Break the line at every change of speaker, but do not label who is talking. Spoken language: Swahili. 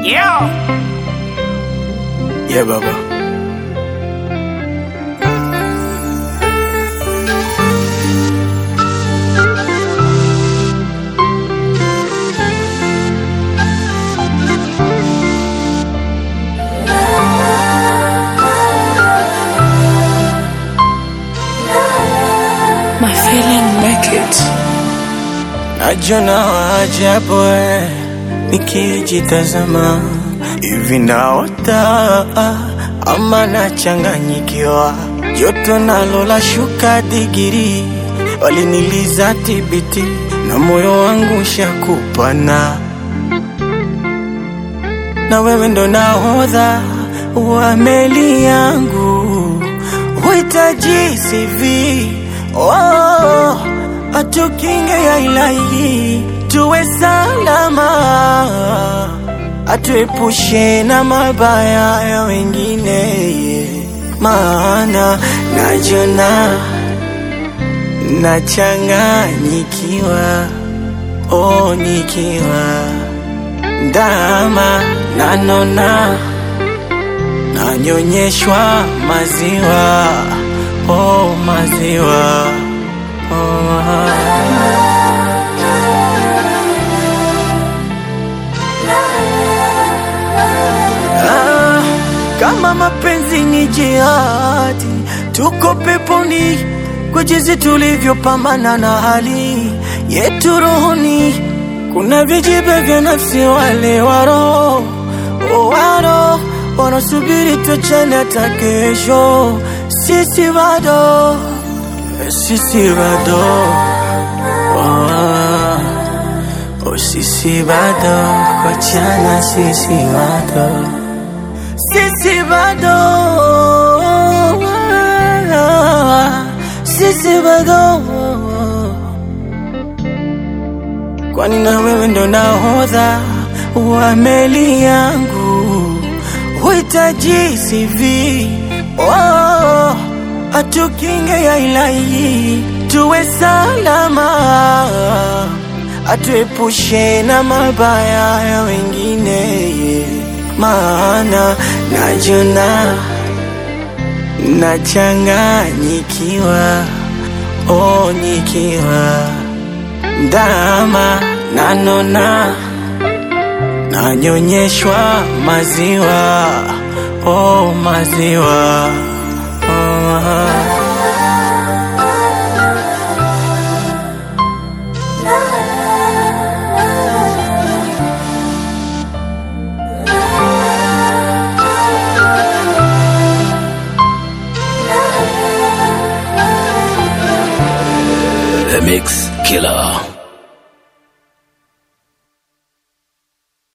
Yeah.
Yeah, baba.
My feeling make it.
Najona ajabu eh, nikijitazama hivi naota ama nachanganyikiwa, joto nalo la shuka digiri, waliniliza tibiti na moyo wangu shakupana, na wewe ndo nahodha wa meli yangu, huhitaji CV oh, atukinge ya ilahi, tuwe salama, atuepushe na mabaya ya wengine, maana najona nachanganyikiwa, oh, nikiwa ndama nanona nanyonyeshwa maziwa oh, maziwa oh. Ah, kama mapenzi ni jihadi, tuko peponi kwa jinsi tulivyopambana na hali yetu rohoni. Kuna vijibe vya nafsi, wale waro waro wanasubiri tuchane hata kesho. Sisi bado, sisi bado oh, oh, sisi bado wachana, sisi bado sisi bado sisi bado kwani na wewe ndo nahodha wa meli yangu huhitaji CV oh, atukinge ya ilahi tuwe salama atuepushe na mabaya ya wengine maana najona nachanganyikiwa oh, nikiwa ndama nanona nanyonyeshwa maziwa oh, maziwa oh.
The Mix Killer.